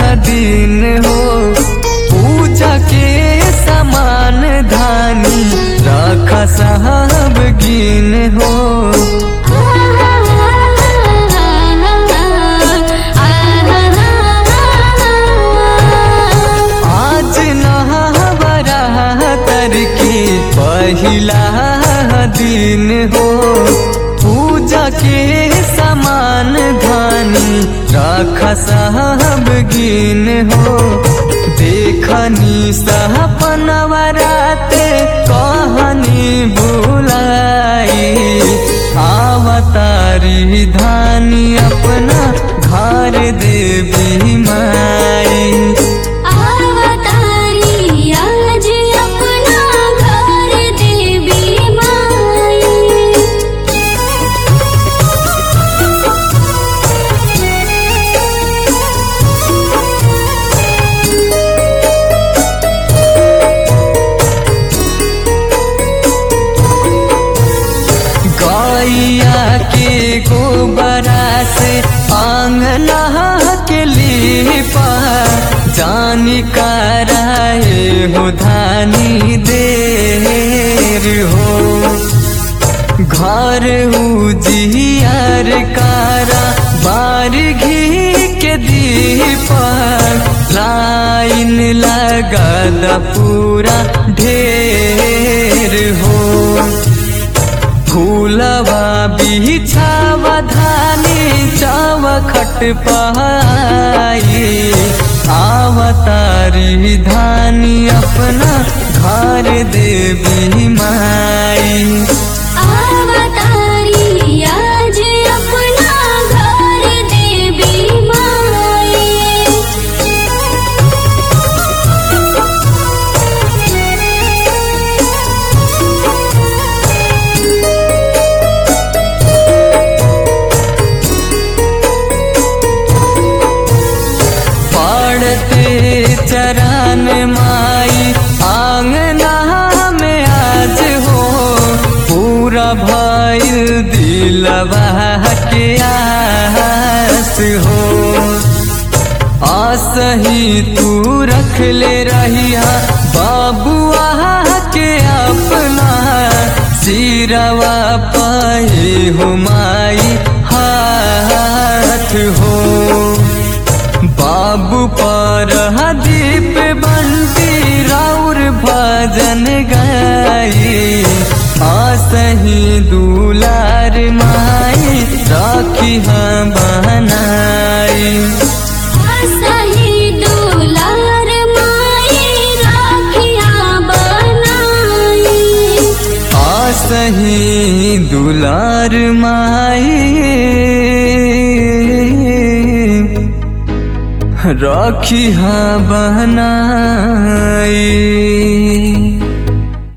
दिन हो पूजा के समान धानी रख साहब गिन हो आज नहबरा की पहिला दिन हो पूजा के समान धानी रख साहब गिन हो देखनी सपनवराते कहानी बुलाई आवतारी धानी अपना घर देवी माई अवतारी आज अपना घर देवी माई गैया के गोबरा से आंगना के लिपा जानी कराए हो धानी देर हो घर उजियार कारा बार घी के दीपा लाइन लगा द पूरा ढेर हो फूलवा बिछावा धानी चाव खट पाई आवतारी धानी अपना घर देवी माई अवतारी आज अपना घर देवी माई पड़ते चरण माई आंगना में आज हो पूरा भइल दिलवा के आस हो आसही तू रख ले रहिया बाबुआ के अपना सिरवा पाए हो माई हाथ हो बाबू पर दीप बंटी राउर भजन गाई आसही दुलार माई राखी हम बनाई सही दुलार माई राखिया बनाई आसही दुलार माई राखी हाँ बनाई